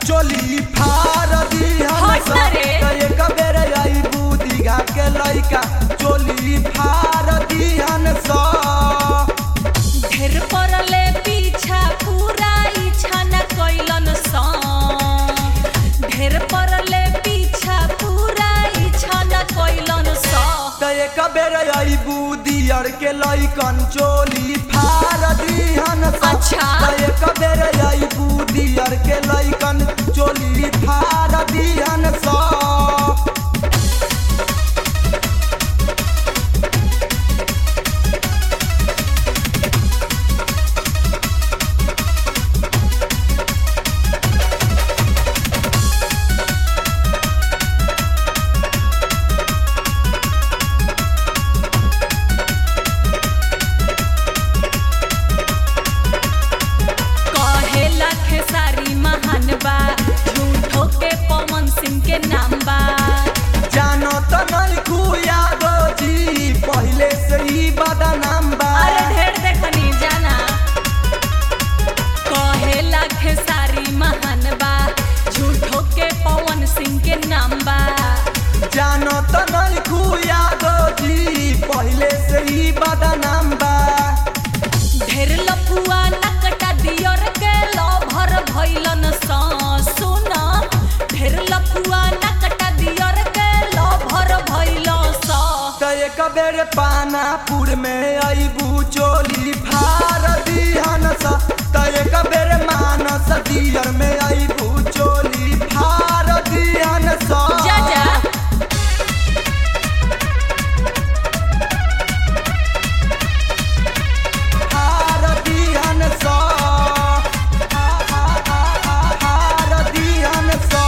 चोली फार दिहन हट ना रे। त एक बेर अइबू दीघा के लइका चोली फार दिहन स ढेर परले पीछा पूरा इच्छा न कैलन सा ढेर परले पीछा पूरा इच्छा न कैलन सा त एक बेर अइबू दियर के लइकन चोली फार दिहन स अच्छा। त एक बेर अइबू दियर के लइकन चोली फार दिहन स कहेला खेसारी महान बा झूठो के पवन सिंह के नाम बा जानो त नहीं खुया जी पहले से ही बदनाम बा अरे ढेर देखनी जाना कहेला खेसारी महान बा झूठो के पवन सिंह के नाम बा जानो त नहीं खुया जी पहले से ही बदनाम बा ढेर लफुआ नकटा दियर के लभर भइलन सा सुन ढेर लफुआ नकटा दियर के लभर भइल सा त एक बेर पानापुर में अइबू चोली फार दिहन स त एक बेर मानस दियर में अइबू चोली फार दिहन स जा जा फार दिहन स फार दिहन स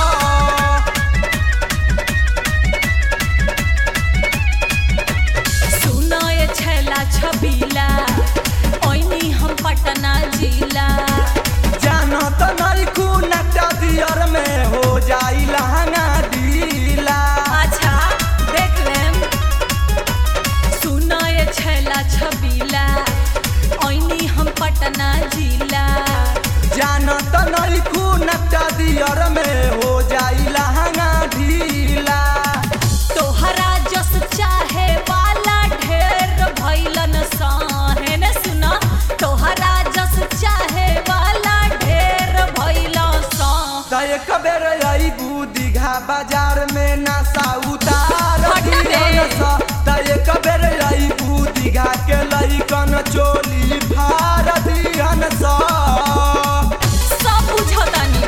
सुन ये छैला छबीला ओइनी हम पटना जिला जानो त नहीं कुनटा दियर में हो जाई लहंगा ढीला अच्छा देख लेम सुन ये छैला छबीला ओइनी हम पटना जिला जानो त नहीं कुनटा दियर में हो जाई लहंगा ढीला तोहरा जस चाहे वाला ढेर भइलन साहे ने सुन तोहरा जस चाहे वाला ढेर भइल सा त एक बेर अइबू दीघा बाजार में नशा उतार हट बे। दिहन स त एक बेर अइबू दीघा के लइकन चोली फार दिहन स सब बुझतानी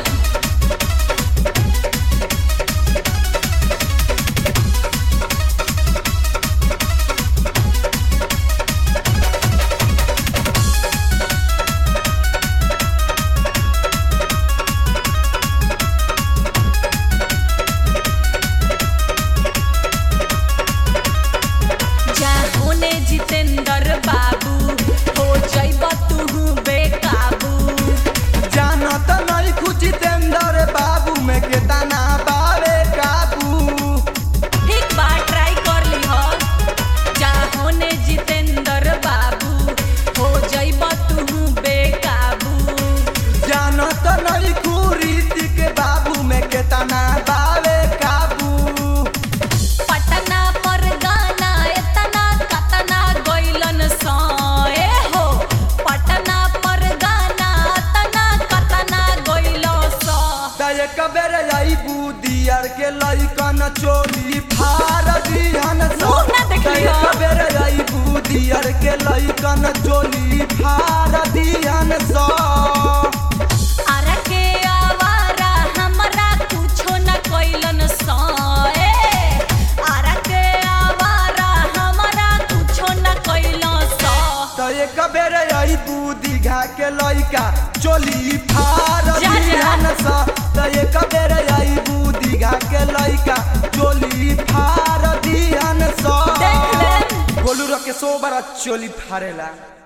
जा होने जितेंद्र बाबू हो जइब तू बेकाबू जानो त नहीं खुचितेंद्र बाबू में केतना बावे काबू एक बार ट्राई कर ली हो जा होने जितेंद्र बाबू हो जइब तू बेकाबू जानो त नहीं खुरीति के बाबू में केतना बावे काबू पटना पर गाना एतना कतना गइलन सए हो पटना पर गाना एतना कतना गइल स त एक बेर अइबू दियर के लइकन चोली फार दिहन स मुँह ना त देखियो। एक बेर अइबू दियर के लइकन चोली फार दिहन स आरा के आवारा हमरा कुछो न कइलन सए आरा के आवारा हमरा कुछो न कइल स त एक बेर अइबू दीघा के लइका चोली फार जा, जा। दिहन स त एक बेर अइबू दीघा के लइका चोली फार दिहन स देख ले गोलू रके सो बार चोली फारेला